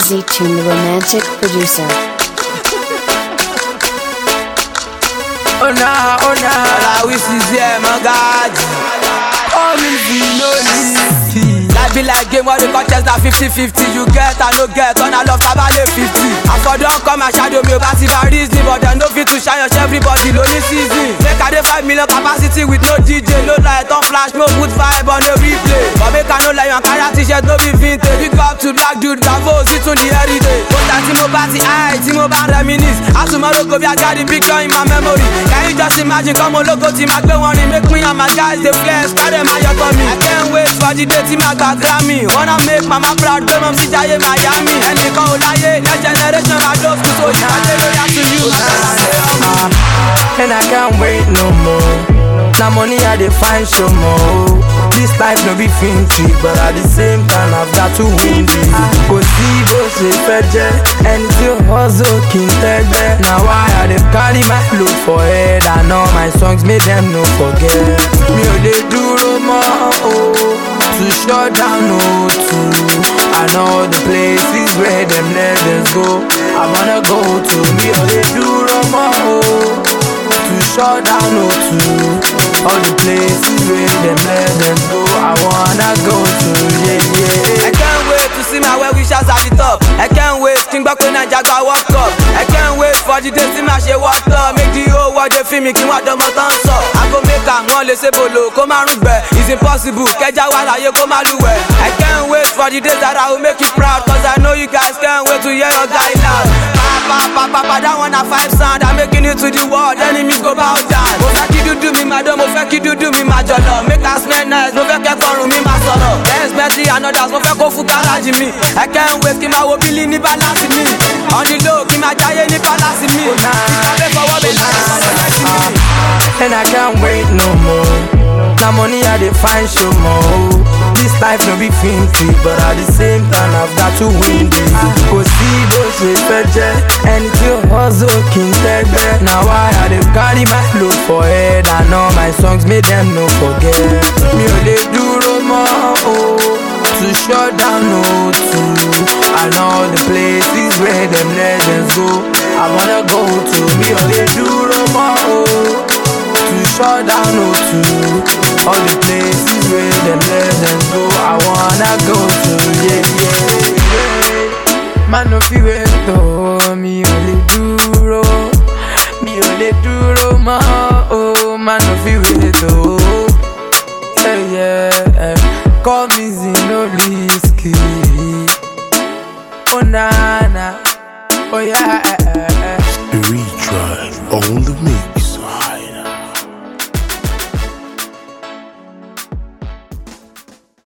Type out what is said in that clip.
Z Tune, the romantic producer. Oh nah, oh nah. All I wish is yeah, my God. Oh me see no listen. Life be like game where the contest na 50-50 You get and no get, on I love tabale 50 I for don come and shadow me over see by reason But dem no fit to shine your everybody lonely season Make I dey 5 million capacity with no DJ No light on flash, no put vibe on the replay But make I no lie, you carry t-shirt no be vintage Big up to black dude, bravo, sit on the heritage But that tí mo bá ti high, tí mo bá reminisce As tomorrow go be I got the picture in my memory Can you just imagine come ológo tí ma gbé wọn rin Make me and my guys dey flex, carry my yọtọ mi I can't wait for the day tí ma gba Grammy Wanna make mama proud, gbé mom sí jayé Miami Ẹnìkan ò láyé, next generation ma dó school So ìpàdé lórí àti you, ma fẹ́ láti ọmọ. And I can't wait no more. Now money I dey find show more. This life no be finty, but at the same time I've got to win this. Kò sí bó ṣe fẹ́ jẹ́, ẹni tí ó hustle kì í tẹ́gbẹ́. Na why I dey carry my load for head and all my songs make dem no forget. Mi ò lè dúró mọ́ o, to shut down o to. I know the places where them legends go. I wanna go to. Mi ò lè dúró mọ́ o. to shut down no to all the places where them legends go. I wanna go to yeah I yeah. can't wait to see my well wishers at the top. I can't wait kí n gbọ́ pé Naija gba world cup. I can't wait for the day tí màá ṣe world tour. Make the whole world dey feel me kí wọ́n dánmọ́ tán sọ. Àgọ́ mẹ́ka wọn lè ṣe bolo kó má rún gbẹ. It's impossible kẹjá wà láyé kó má lúwẹ̀. I can't wait for the day that I will make you proud. Cause I know you guys can't wait to hear your guy loud. Pa pa pa pa that one na five sound. I'm making it to the world. Enemies go bow down. Mo fẹ́ kí dúdú mi máa dán, mo fẹ́ kí dúdú mi máa jọ̀lọ̀. Make us smell nice, mo fẹ́ kẹ́kọ̀ọ́rùn mi máa sọ̀rọ̀. Dance Bentley and others, mo fẹ́ kó fún gáràjì mi. I can't wait kí n máa wo bílí ní balance mi. On the low kí n máa jáyé ní palace mi. Ìkàwé fọwọ́ mi láti sọ̀rọ̀ lẹ́sìn mi. And I can't wait no more. Now money I dey find show more. This life no be finty, but at the same time I've got to win this. Kò sí bó ṣe fẹ́ jẹ́, ẹni tí ó hustle kì í tẹ́gbẹ́. Na why I dey carry my load for head and all my songs make dem no forget. Mi ò lè dúró mọ́ o, to shut down no to. I know the places where them legends go. I wanna go to. Mi ò lè dúró mọ́ o. to shut down no to all the places where them legends go. I wanna go to yeah yeah yeah. Man no fi wait to mi ò lè dúró, mi ò lè dúró mọ́ o. Man no fi wait to yeah yeah. Call me Zinoliski. Oh na na, oh yeah. Retry on the mix.